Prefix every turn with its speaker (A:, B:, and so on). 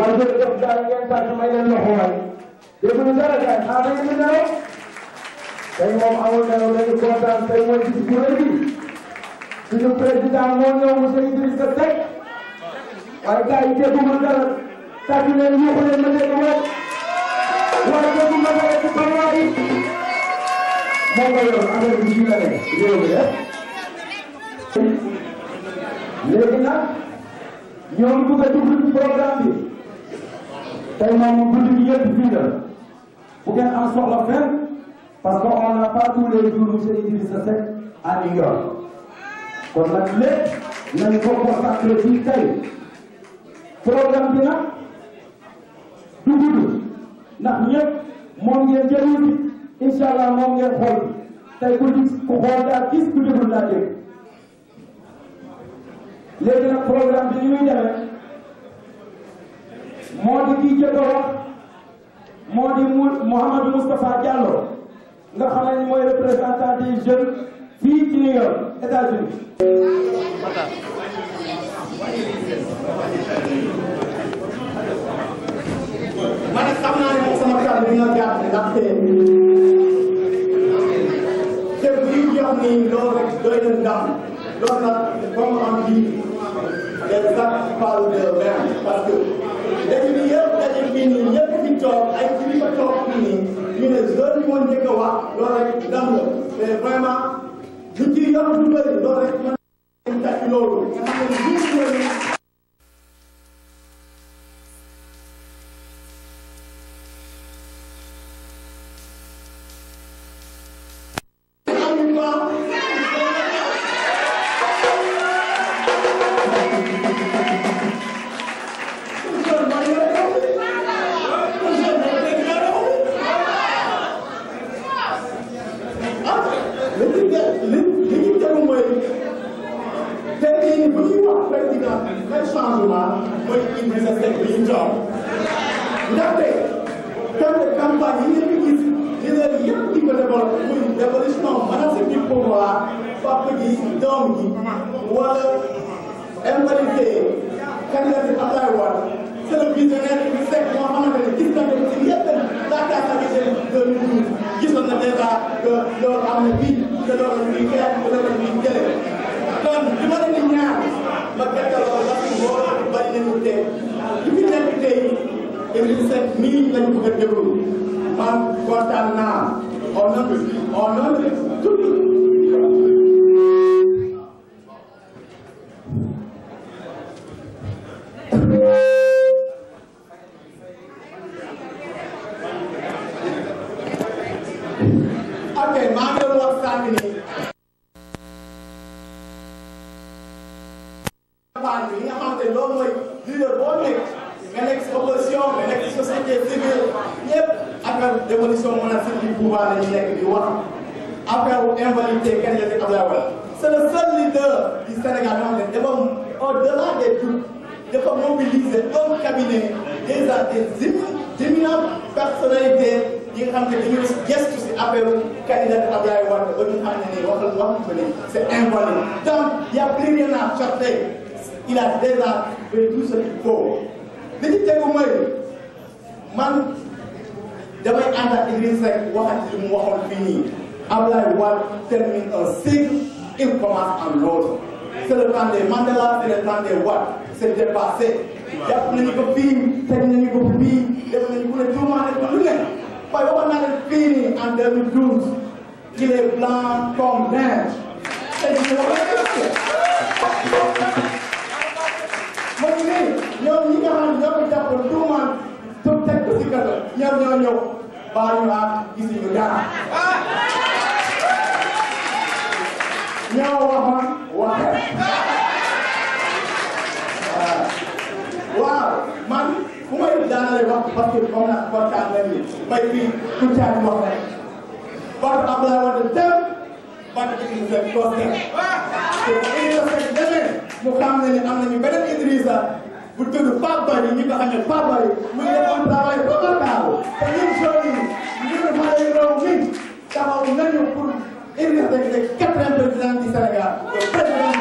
A: waaye jërëjëf gars yi ngeen tàcc may leen loxo waay dégg nga dara gars yi xaaral ngeen di nelaw tey moom amul nelaw dañu kontaan tey mooy bis bu rëy bi suñu président moo ñëw monsieur Idrissa Seck waaye gars yi dégguma dara tàcc leen yuuxu leen ma dégg moom waaye dégguma dara ci parlement yi moo ko yor affaire bi fii la ne réew mi léegi nag ñoom bëgg a dugg ci programme bi tey moom guddi gi yëpp fii la bu ngeen am soxla fenn parce que on n'a pas tous les jours monsieur Idrissa Seck à New York kon nag lépp nañu ko consacré fii tey programme bi nag du gudd ndax ñëpp moom ngeen jëluti incha allah moom ngeen xool tey ku gis ku xool daa gis ku déglu daa dégg léegi nag programme bi ni muy demee moo di kii jëkk a wax moo di mu Mouhamadou Moustapha Diallo nga xam ne mooy représentant des jeunes fii ci New York États-Unis
B: ma ne xam naa ne moom sama kàddu dina gàtt ndaxte kër gi ñu jox nii loolu rek doy na ndam loolu nag comme on dit les actes parlent d'eux-mêmes parce que dañu ni yëpp dañu fii nii ñëpp fi toog ay kilifa toog fii nii ñu ne zone bi moo njëkk a wax loolu rek ndam la mais vraiment lu ci yor lu bëri loolu rek mën nañu tàcc loolu nga xam ne ñu ndaxte thème de campagne yi ngeen di gis leader yëpp di ko développé muy dévolution maanaam du pouvoir papa ji doom ji wala invalidé candidat Abdoulaye Wade c'est le visionnaire bi fekk moo xamante ne gis nañ ko ci yëpp laata sa gisee 2012 gisoon na déjà que loolu am na bii que loolu la ñuy xeex que loolu la ñuy jëlee kon li ma leen di ñaar ma gàttal ko ndax mbooloo bari nañu tey li fi nekk tey Idrissa Seck mii lañ bëgg a déglu man kontaan naa au nom de au nom de tout ok maa ngi doon wax sànq nii campagne bi li nga xamante ne loolu mooy leader boo nekk nga nekk si opposition nga nekk si société civile ñëpp affaire dévolution monarchique du pouvoir la ñu nekk di wax affaire invalidité kenn la si Abdoulaye Wade c'est le seul leader du Sénégal yoo xam ne dafa au-delà des doutes dafa mobiliser un cabinet déjà des éminentes personnalités yi nga xam ne dañu gestu si affaire candidat Abdoulaye Wade ba ñu xam ne nii waxal wax ko ni c'est invalide donc y a plus rien à chercher il a déjà fait tout ce qu'il faut li ci tegu mooy man damay ànd ak Idrissa Seck waxati li mu waxoon fii nii Abdoulaye Wade termine un cycle il commence un autre c'est le temps des Mandela c'est le temps des Wade c'est dépassé jàpp nañu ko fii teg nañu ko fii def nañu ko ne tuumaale ko lu ne waaye waxoon naa leen fii nii en 2012 il est blanc comme neige te ñu moom nii ñoom ñi nga xam ne ñoo ko jàppoon tuumaan tu teg ko si kaso ñoom ñoo ñëw baa ñu ak gisuñu dara ñoo waxoon waxe waaw man fu may daanale wax parce que comme na kontaan nañ ni may fii ku caani wax rek parce que Abdoulaye Wade dem ban Idrissa Seck toog te Idrissa Seck demee mu xam ne ni am nañu beneen Idrissa bu tudd Pape Bari ñu ko xam ne Pape Bari mu ngi def un travail remarquable te ñun jeunes yi ñu ngi xale yu raw mi taxaw nañu pour Idrissa Seck nekk quatrième président du Sénégal le président